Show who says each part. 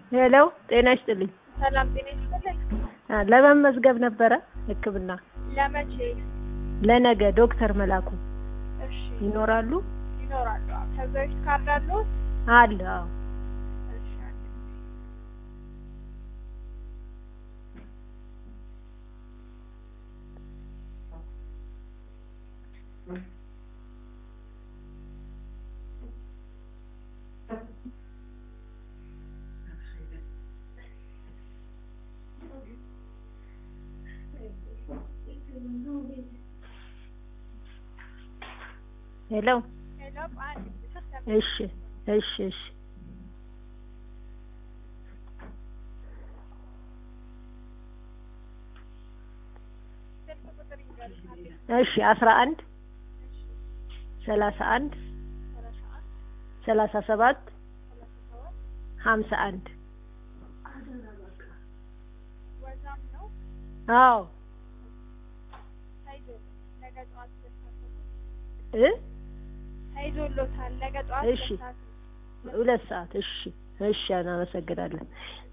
Speaker 1: ሄሎ ጤና ይስጥልኝ።
Speaker 2: ሰላም ጤና ይስጥልኝ።
Speaker 1: አ፣ ለመመዝገብ ነበረ ሕክምና
Speaker 2: ለመቼ?
Speaker 1: ለነገ ዶክተር መላኩ
Speaker 2: እሺ
Speaker 1: ይኖራሉ?
Speaker 2: ይኖራሉ። አዎ። ከዛ በፊት ካርድ አለዎት?
Speaker 1: አለ። አዎ።
Speaker 2: እሺ አለ።
Speaker 1: ሄሎ
Speaker 2: ሄሎ አንድ ስልክ
Speaker 1: እሺ እሺ እሺ
Speaker 2: ስልክ ቁጥር ይንገሩኝ። አንዴ
Speaker 1: እሺ አስራ አንድ ሰላሳ አንድ
Speaker 2: ሰላሳ አንድ
Speaker 1: ሰላሳ ሰባት
Speaker 2: ሰላሳ ሰባት
Speaker 1: ሀምሳ አንድ
Speaker 2: ወዛም ነው
Speaker 1: አዎ
Speaker 2: ተይዞ ነገ ጠዋት ሁለት ሰዓት
Speaker 1: እ
Speaker 2: ተይዞሎታል። ነገ ጠዋት
Speaker 1: እሺ።
Speaker 2: ሁለት ሰዓት
Speaker 1: ሁለት ሰዓት እሺ እሺ እናመሰግናለን